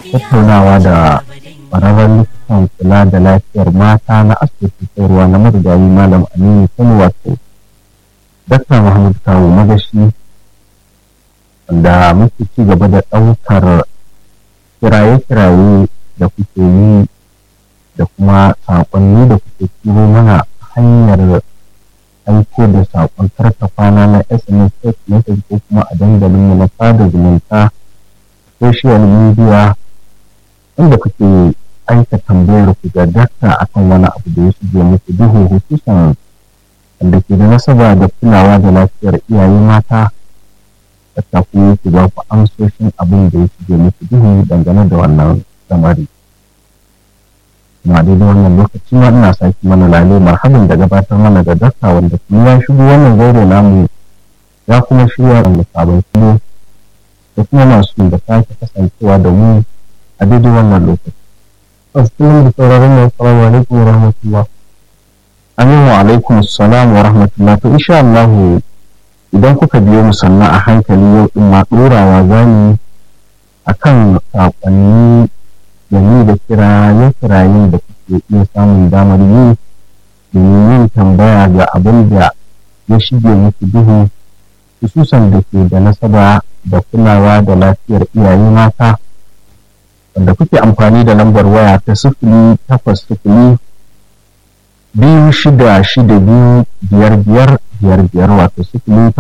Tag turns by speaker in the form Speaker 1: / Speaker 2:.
Speaker 1: tattaunawa da ƙwararren likitan kula da lafiyar mata na asibitin koyarwa na marigayi malam aminu kano wato dakta muhammad kawo magashi da muke ci gaba da ɗaukar kiraye-kiraye da kuke yi da kuma saƙonni da kuke turo mana hanyar aiko da saƙon karta kwana na sms text message ko kuma a dandalinmu na sada zumunta social media inda kuke aika tambayar ku ga dakta akan wani abu da ya shige muku duhu hususan wanda ke da nasaba da kulawa da lafiyar iyaye mata dakta ku yake ba ku amsoshin abin da ya shige muku duhu dangane da wannan lamari kuma daidai wannan lokaci ma ina sake mana lale marhaban da gabatar mana da dakta wanda kuma ya shigo wannan zaure namu ya kuma shirya wanda sabon kilo da kuma masu da sake kasancewa da mu a daidai wannan lokaci. Assalamu da sauraron mai salamu alaikum wa rahmatullah. Amin wa alaikum salam wa rahmatullah. To insha Allah idan kuka biyo mu sannan a hankali yau din ma ɗorawa zani akan saƙonni da ni da kiraye kirayen da kuke iya samun damar yi domin yin tambaya ga abin da ya shige muku duhu hususan da ke da nasaba da kulawa da lafiyar iyaye mata wanda kuke amfani da lambar waya ta sifili takwas sifili biyu shida shida biyu biyar biyar biyar biyar wato sifili